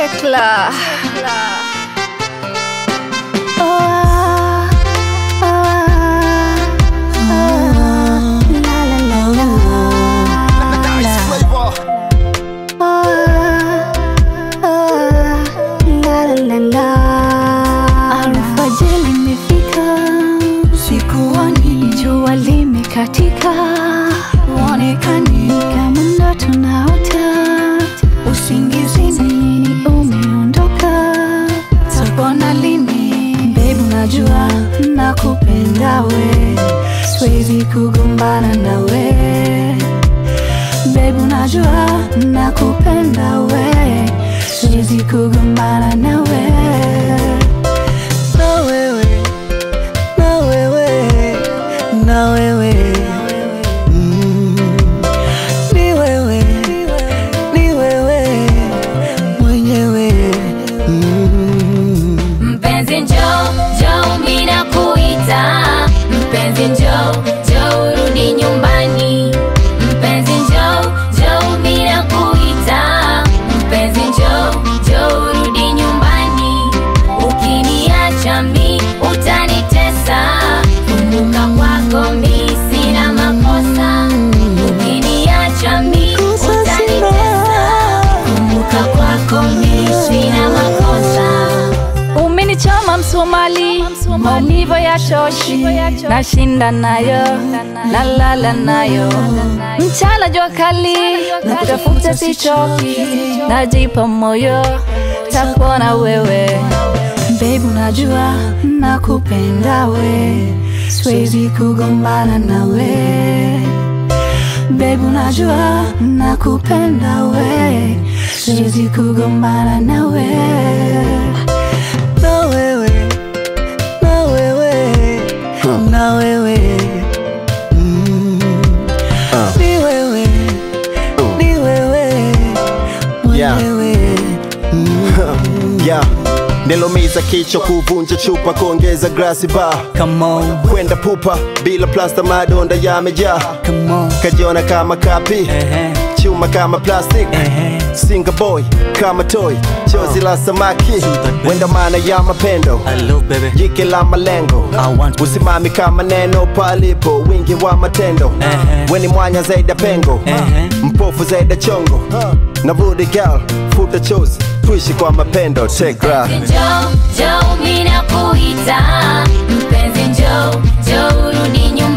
Tekla. Nice flavor. Alfajiri imefika, sikuoni jua limekatika, uonekani kama ndoto naota, usingizini umeondoka, tapona lini? Babe, unajua nakupenda we, siwezi kugombana nawe Babe, unajua nakupenda we, siwezi kugombana nawe. na wewe na wewe na wewe Mm. ni wewe ni wewe mwenyewe Mm. Mpenzi njo, njo mina kuita Mpenzi njo, njo urudi nyumbani Mpenzi njo, njo mina kuita Mpenzi njo, njo urudi nyumbani Ukiniacha mi utanitesa Kumbuka kwako mi sina makosa Ukiniacha mi Kosa utanitesa Kumbuka kwako mi sina makosa Umenichoma msumali, maumivu ya choshi, nashinda nayo, nalala nayo, mchana jua kali, na kutafuta sichoki, najipa moyo, takuona wewe Babe, unajua nakupenda we, siwezi kugombana nawe Babe, unajua nakupenda we, siwezi kugombana nawe na wewe na wewe na wewe Mm. ni wewe ni wewe Yeah. mwenyewe Yeah. Nilomiza kichwa kuvunja chupa kuongeza glasi ba come on kwenda pupa bila plasta madonda yamejaa come on kajiona kama kapi Ehe. chuma kama plastic Ehe. singa boy kama toy chozi la samaki wenda maana ya mapendo hello baby jike la malengo I want to- usimami kama neno palipo wingi wa matendo Ehe. weni mwanya zaidi ya pengo Ehe. mpofu zaidi ya chongo na budi gal futa chozi tuishi kwa mapendo tekra Njoo, njoo mina kuita Mpenzi njoo, njoo urudi nyumbani